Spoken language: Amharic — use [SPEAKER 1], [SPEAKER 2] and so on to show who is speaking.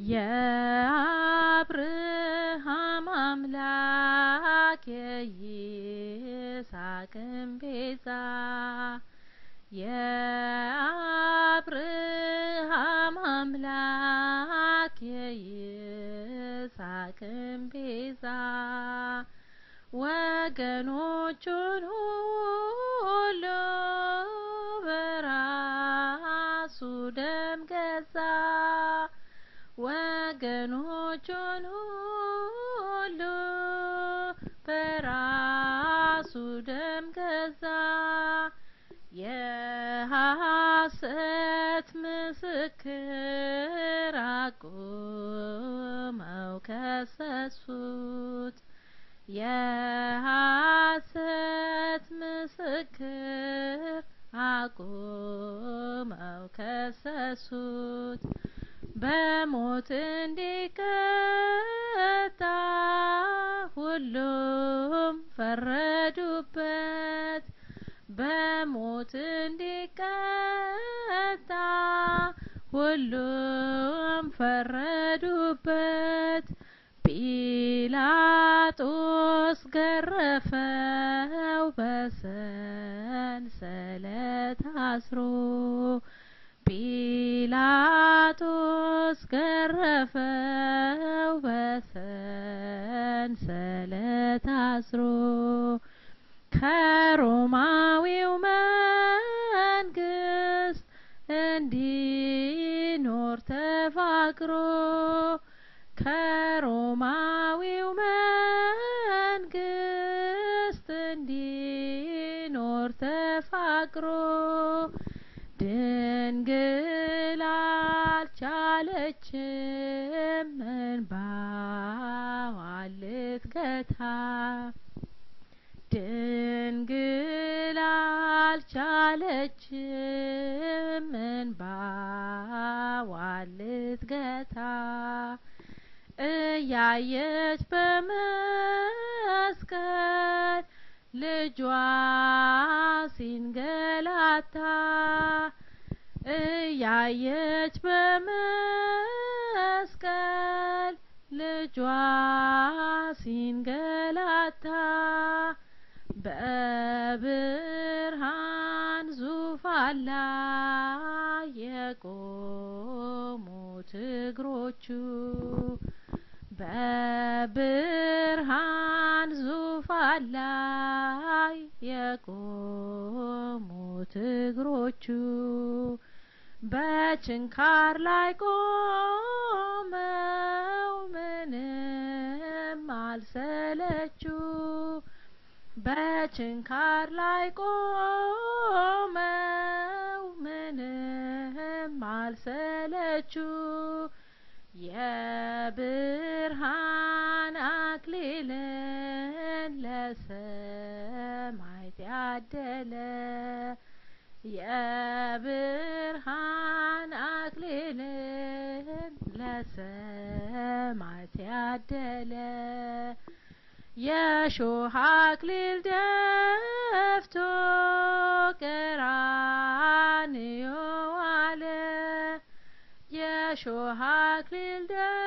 [SPEAKER 1] የአብርሃም አምላክ የይስሐቅም ቤዛ የአብርሃም አምላክ የይስሐቅም ቤዛ ወገኖቹን ሁሉ በራሱ ደም ገዛ ወገኖቹን ሁሉ በራሱ ደም ገዛ የሐሰት ምስክር አቁመው ከሰሱት የሐሰት ምስክር አቁመው ከሰሱት በሞት እንዲቀጣ ሁሉም ፈረዱበት በሞት እንዲቀጣ ሁሉም ፈረዱበት ጲላጦስ ገረፈው በሰንሰለት አስሮ ጲላጦስ ገረፈው በሰንሰለት አስሮ ከሮማዊው መንግስት እንዲኖር ተፋቅሮ ከሮማዊው መንግስት እንዲኖር ተፋቅሮ ድንግል አልቻለችም እንባዋን ልትገታ ድንግል አልቻለችም እንባዋን ልትገታ እያየች በመስቀል ልጇ ሲንገላታ እያየች በመስቀል ልጇ ሲንገላታ በብርሃን ዙፋን ላይ የቆሙት እግሮቹ በብርሃን ዙፋን ላይ የቆሙት እግሮቹ በችንካር ላይ ቆመው ምንም አልሰለቹ በችንካር ላይ ቆመው ምንም አልሰለቹ የብርሃን አክሊልን ለሰማዕት ያደለ የብርሃን አክሊልን ለሰማዕት ያደለ የሾህ አክሊል ደፍቶ ቀራንዮ ዋለ የሾህ አክሊል